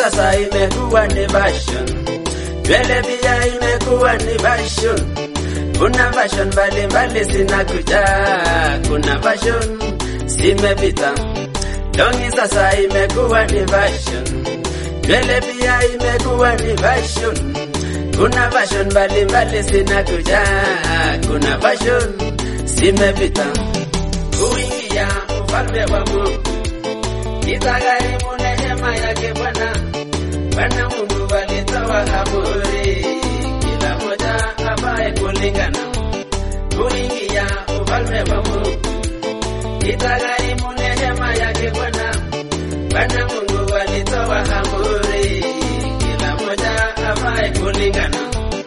sasa imekuwa ni fashion, nywele pia imekuwa ni fashion. Kuna fashion mbalimbali zinakuja, kuna fashion zimepita. Longi sasa imekuwa ni fashion, nywele pia imekuwa ni fashion. Kuna fashion mbalimbali zinakuja, kuna fashion zimepita. Kuingia ufalme wa Mungu itagharimu neema yake Bwana. Bwana Mungu alitoa amri, kila moja afae kulingana. Kuingia ufalme wa Mungu itagharimu neema yake Bwana. Bwana Mungu alitoa amri, kila moja afae kulingana.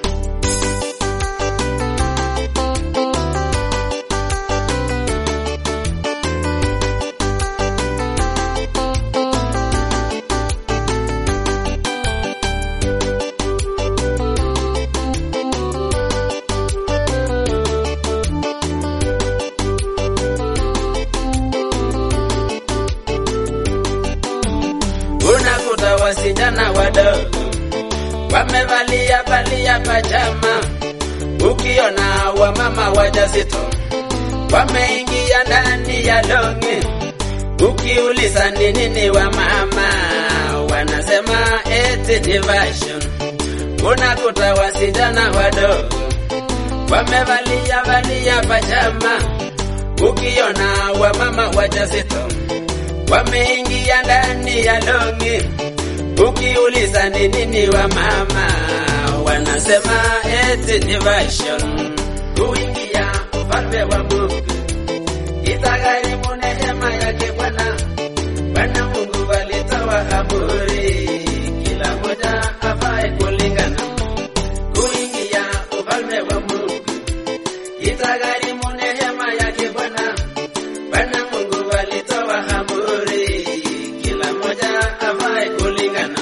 Unakuta wasichana wadogo wamevalia valia pajama, ukiona wamama wajazito wameingia ndani ya longi, ukiuliza ni nini wamama wanasema eti ni fashion. Unakuta wasichana wadogo wamevalia valia pajama, ukiona wamama wajazito wameingia ndani ya longi, ukiuliza ni nini wa mama wanasema eti ni fashion. Kuingia ufalme wa Mungu itagharimu neema yake Bwana. Bwana Mungu alitoa amri, kila moja afae kulingana. Kuingia ufalme wa Mungu itagharimu neema yake Bwana. Bwana Mungu alitoa amri, kila moja afae kulingana.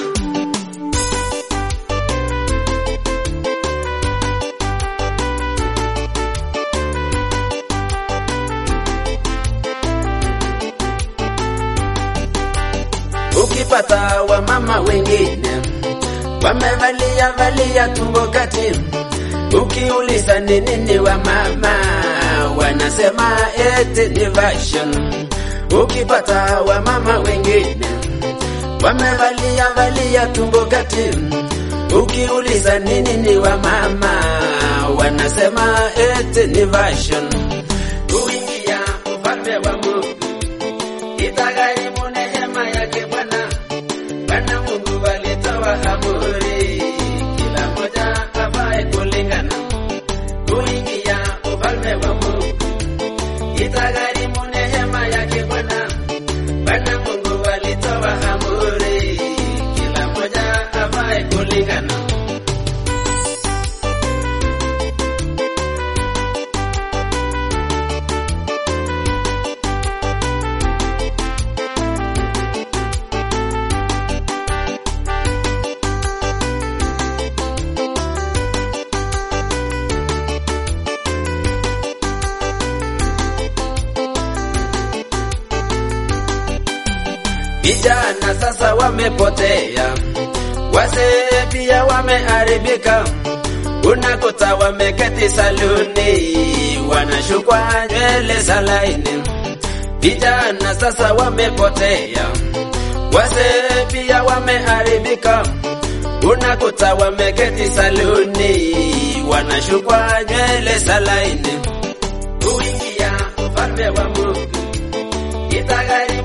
Ukipata wamama wengine wamevalia valia tumbo kati, ukiuliza ni nini wa mama wanasema eti ni fashion. Ukipata wamama wengine wamevalia valia tumbo kati, ukiuliza ni nini wa mama wanasema eti ni fashion. Kuingia ufalme wa Mungu itagharimu neema yake Bwana. Bwana Mungu alitoa amri, kila moja afae kulingana. Kuingia ufalme wa Mungu itagharimu neema yake Bwana. Bwana Mungu alitoa amri, kila moja afae kulingana. Vijana sasa wamepotea, wazee pia wameharibika. Unakuta wameketi saluni, wanashukwa nywele za laini. Vijana sasa wamepotea, wazee pia wameharibika. Unakuta wameketi saluni, wanashukwa nywele za laini. Kuingia ufalme wa Mungu itagharimu